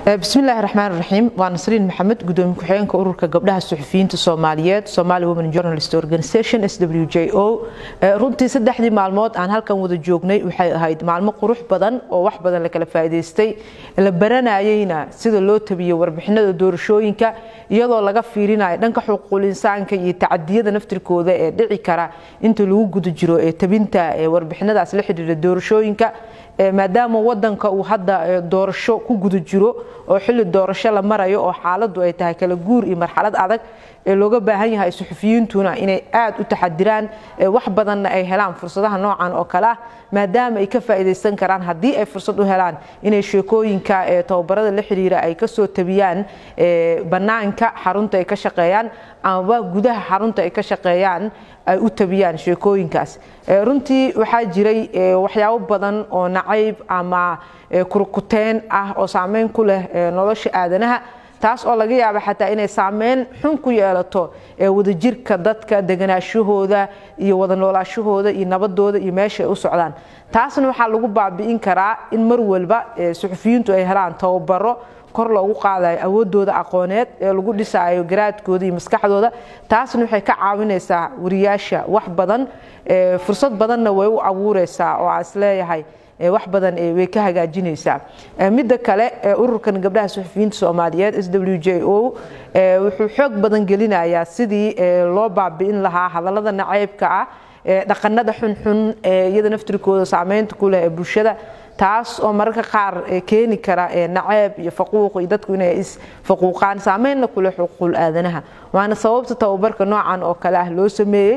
bismillaahi raxmaan raxiim waa nasriin maxamed gudoomiye ku-xigeenka ururka gabdhaha suxufiyiinta soomaaliyeed somali women journalist organization s w j o runtii saddexdii maalmood aan halkan wada joognay waxay ahayd maalmo qurux badan oo wax badan la kala faa'iidaystay la baranayeyna sida loo tabiyo warbixinada doorashooyinka iyadoo laga fiirinayo dhanka xuquuqul insaanka iyo tacadiyada naftirkooda ee dhici kara inta lagu guda jiro ee tabinta warbixinadaas la xidhiira doorashooyinka maadaama wadanka uu hadda doorasho ku guda jiro oo xilli doorasho la marayo oo xaaladu ay tahay kala guur iyo marxalad adag ee looga baahan yahay suxufiyiintuna inay aad u taxadiraan wax badanna ay helaan fursadaha noocan oo kale ah maadaama ay ka faa'iidaysan karaan haddii ay fursad u helaan inay sheekooyinka tababarada la xiriira ay kasoo tabiyaan bannaanka xarunta ay ka shaqeeyaan amaba gudaha xarunta ay ka shaqeeyaan ay u tabiyaan sheekooyinkaas runtii waxaa jiray waxyaabo badan oo nacayb ama kurkuteen ah oo saameyn ku leh nolosha aadanaha taas oo laga yaaba xataa inay saameyn xun ku yeelato wadajirka dadka deganaashahooda iyo wada noolaashahooda iyo nabadooda iyo meesha ay u socdaan taasna waxaa lagu baabi'in karaa in mar walba suxufiyiintu ay helaan tababaro kor loogu qaadayo awoodooda aqooneed ee lagu dhisaayo garaadkooda iyo maskaxdooda taasna waxay ka caawinaysaa wariyaasha wax badan fursad badanna way u abuureysaa oo aan isleeyahay wax badan way ka hagaajinaysaa midda kale ururkan gabdhaha suxufiyiinta soomaaliyeed s w j o wuxuu xoog badan gelinayaa sidii loo baabi'in lahaa hadallada naceybka ah dhaqanada xunxun iyada naftirkooda saameynta ku leh ee bulshada taas oo mararka qaar keeni kara naceeb iyo faquuq iyo dadku inay isfaquuqaan saameynna kuleh xuquuqul aadanaha waana sababta tababarka noocan oo kale ah loo sameeyey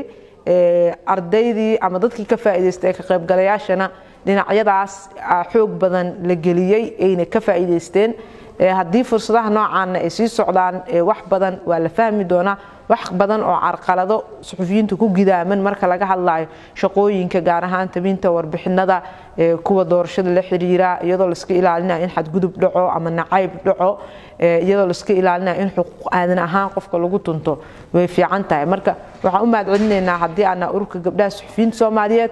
ardaydii ama dadkii ka faa'iidaystay ee ka qaybgalayaashana dhinacyadaas xoog badan la geliyey ayna ka faa'iidaysteen haddii fursadaha noocaana ay sii socdaan wax badan waa la fahmi doonaa wax badan oo carqalado suxufiyiinta ku gidaaman marka laga hadlayo shaqooyinka gaar ahaan tabinta warbixinada kuwa doorashada la xiriira iyadoo laiska ilaalinayo in xadgudub dhaco ama nacayb dhaco iyadoo laiska ilaalinayo in xuquuq aadan ahaan qofka lagu tunto way fiican tahay marka waxaan u mahad celinaynaa haddii aana ururka gabdhaha suxufiyiinta soomaaliyeed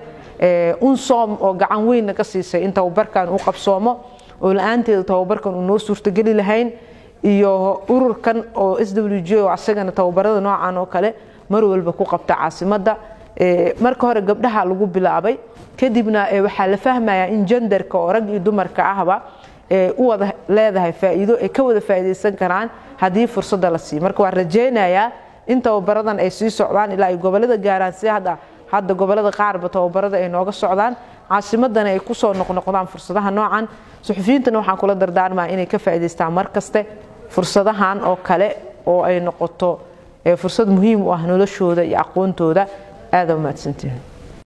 unsom oo gacan weyn naga siisay in tababarkan uu qabsoomo oo la-aanteeda tababarkan uu noo suurtogeli lahayn iyo ururkan oo s w j oo asagana tababarada noocan oo kale mar walba ku qabta caasimadda marka hore gabdhaha lagu bilaabay kadibna waxaa la fahmayaa in jendarka oo rag iyo dumarka ahba u wada leedahay faa'iido ay ka wada faa'iidaysan karaan haddii fursadda la siiyo marka waan rajaynayaa in tababaradan ay sii socdaan ilaa ay gobolada gaaraan si hadda hadda gobolada qaarba tababarada ay nooga socdaan caasimadana ay kusoo noqnoqdaan fursadaha noocan suxufiyiintana waxaan kula dardaarmaa inay ka faa'iidaystaan mar kaste fursadahan oo kale oo ay noqoto fursad muhiim u ah noloshooda iyo aqoontooda aada u mahadsantihin